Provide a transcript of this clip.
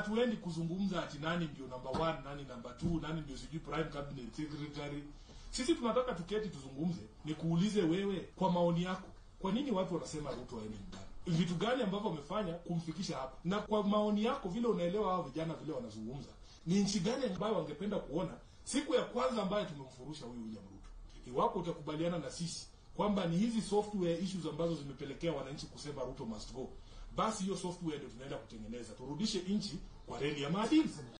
hatuendi kuzungumza ati nani ndio number one, nani number two, nani ndio sijui prime cabinet secretary. Sisi tunataka tuketi tuzungumze, nikuulize wewe, kwa maoni yako, kwa nini watu wanasema Ruto aende nyumbani? Vitu gani ambavyo wamefanya kumfikisha hapa? Na kwa maoni yako, vile unaelewa hao vijana vile wanazungumza, ni nchi gani ambayo wangependa kuona siku ya kwanza ambayo tumemfurusha huyu William Ruto? Iwapo utakubaliana na sisi kwamba ni hizi software issues ambazo zimepelekea wananchi kusema Ruto must go, basi hiyo software ndio tunaenda kutengeneza, turudishe nchi kwa reli ya maadili.